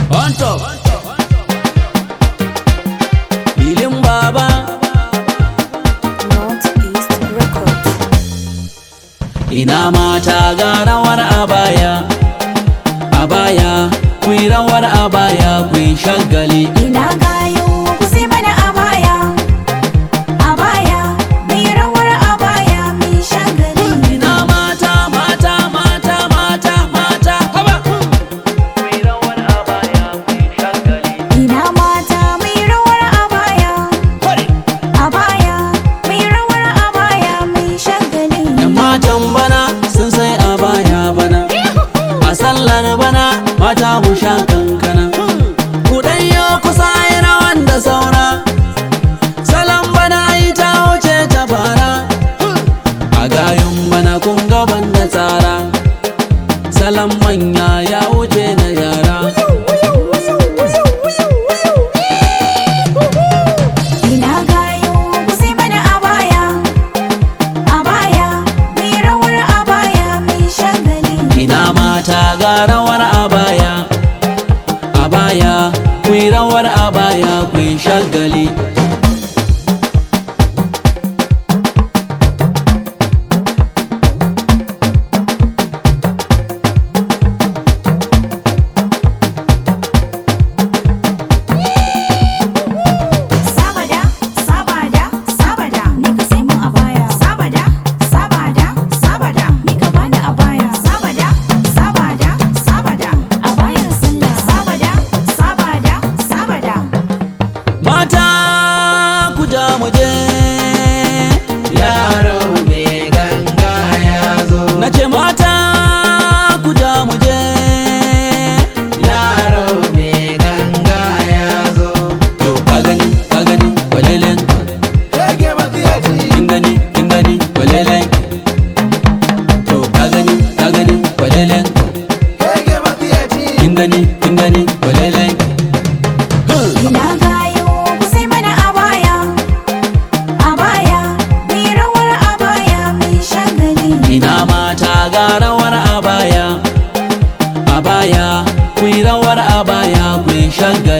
On top. Filin baba. Northeast Records. Ina mata ga rawar abaya. Abaya, ku yi rawar abaya, ku yi shagali. Ina gayo ku sai mana abaya. Abaya, mai rawar abaya mai shagali. Ina mata, mata, mata, mata, mata. Haba. Ku yi rawar abaya, ku yi shagali. Ina mata mai rawar abaya. Kware. Abaya, mai rawar abaya mai shagali. Yan matan bana sun sai a baya bana A sallar bana mata mu sha kankana Ku ɗanyo kusa yi rawan da saura Salon bana ai ta wuce ta fara A gayun bana kun gaban da tsara Salon manya ya wuce na yara Ina gayo ku sai mana abaya. Abaya, mai rawar abaya mai shagali. Ina mata ga rawar abaya Abaya, ku yi rawar abaya, ku yi shagali Sabada, sabada, sabada, ni ka sai mun abaya. Sabada, sabada, sabada, ni ka bani abaya. Sabada, sabada, sabada, abayar sallah. Sabada, sabada, sabada. Mata ku ja mu je Yaro mai ganga ya zo, Na ce mata ku ja mu je yaro mai ganga ya zo. To ka gani ka gani walelen Yage matsiyaci, kin gani kin gani walelen To ka gani ka gani walelen yage matsiyaci. kin gani kin gani walelen Ina gayo ku sai mana abaya. Abaya, mai rawar abaya mai shagali. Ina mata ga rawar abaya Abaya ku yi rawar abaya ku yi shagali